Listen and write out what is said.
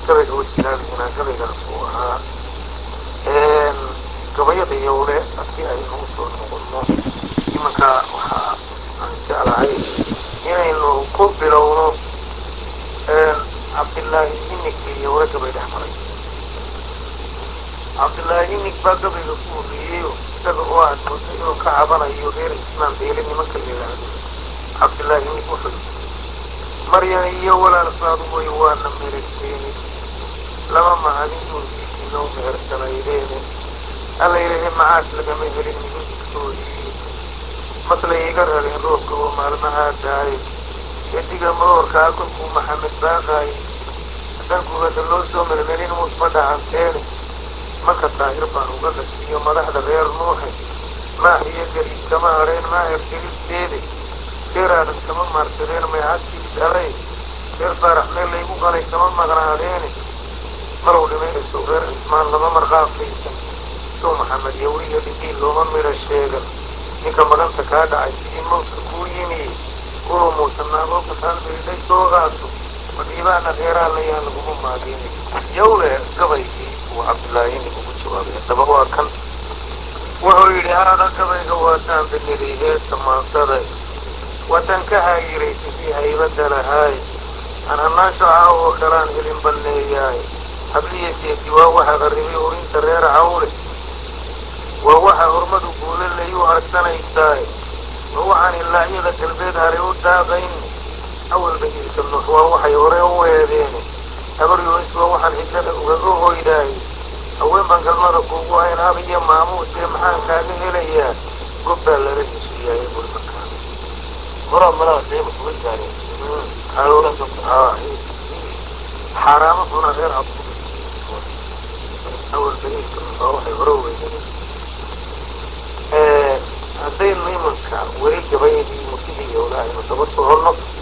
gabayga wejilaalihina gabaygaas uu ahaa gabayada yowle haddii aynu usoo noqonno imanka waxaa aan jeclahay inaynu ku bilowno cabdillaahi inig iyo yowle gabay dhex maray cabdillaahi inig baa gabayga ku horreeyeyo isaga oo aad moodo inuu ka cabanayo reer ismaan beele nimanka la yidhaahdo cabdillaahi inig wuxuu maryan iyo walaalkaadu way waana meherteeni laba mahadin uunsiisiinoo mehersanaydeene alla yidhahe macaas lagama helin mihindigtoodii maslay iga rareen roobka oo maalmahaa daaye ediga madoorkaa kolkuu maxamed baaqaaye haddaan gubada loo soo melmelin muusma dhacanteene marka daahir baan uga dhasiiyo madaxda reer nuuxe maax iyo gariid kama hadheen maaher gelisteede reer aadan kama maarsadeen maycadkii dhalay reer faarax meel laygu qalay kama maqnaadeene malow dhimaynaso reer cismaan lama marqaafaysan sow maxamed yowriya dhidiin looma midha sheegan ninka maganta kaa dhacay sidii mawdka kuu yimiye kunuu muusanaaboo kataan miridhay doogaasu madhiibaana reeraa layaan laguma maadeenay yowle gabaygii uu cabdillaahi ugu jawaabay haddaba waa kan wuxuu yidhi haada gabayga waataan biniday heesta maansaday waatan ka haayiraysa sii haybadda lahaay aan hannaansho caawoo kalaan helin banneeyaay habliya seeti waa waxa qarribay urinta reer cawle waa waxa hormadu guula layu harsanaysaay waa waxaan ilaahyada galbeed haray u daaqayni awalba iilka nuux waa waxay hore u weedeene habaryoonis waa waxaan cidlada ugaga hoydaay haween baan galmada kuugu hayn hab iyo maamuusee maxaan kaaga helayaa gob baa lala heshiiyaayay buri markaa horaa malaha deeba kuga gaareen xaaraamo xuna reer cabdu awalba iilka nuux waa waxay hore u weydeen haddaynu imanka weli gabayadii murtidii yowlaha aynu daba soconno